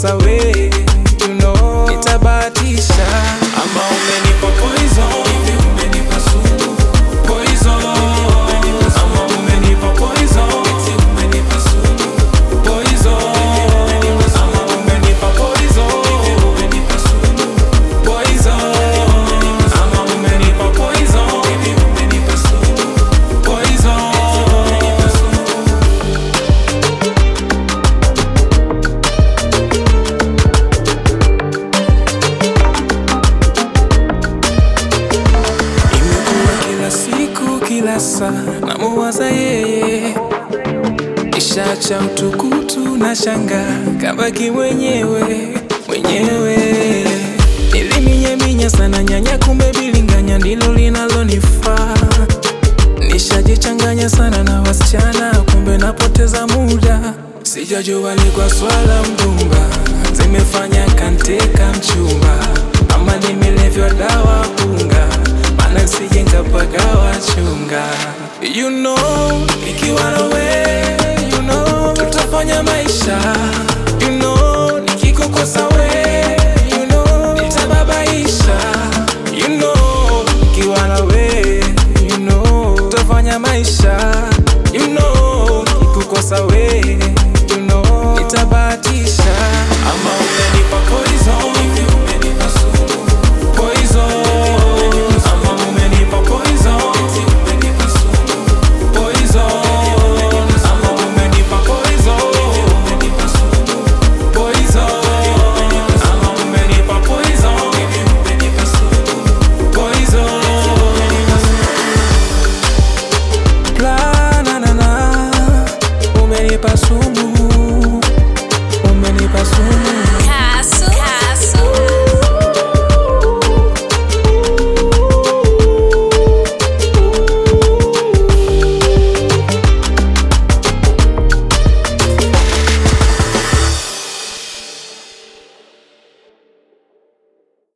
nikikukosa we you know, nitabahatisha ama umenipa poison hivi umenipa sumu poison ama umenipa poison eti umenipa sumu poison ama umenipa poison hivi umenipa sumu poison ama umenipa poison hivi umenipa sumu poison Imekuwa kila siku kila saa namuwaza yeye, ishacha utukutu na shanga kabaki mwenyewe mwenyewe. Niliminyaminya sana nyanya, kumbe bilinganya ndilo linalonifaa. Nishajichanganya sana na wasichana, kumbe napoteza muda. Sijajua ni kwa swala mgumba, zimefanya kanteka mchumba, ama nimelevywa dawa punga, maana sije nkapagawa chunga. You know, nikiwa nawe, you know, tutafanya maisha. You know, nikikukosa we, you know, nitababaisha. You know, nikiwa nawe, you know, tutafanya maisha. You know, nikikukosa we, you know, nitabahatisha.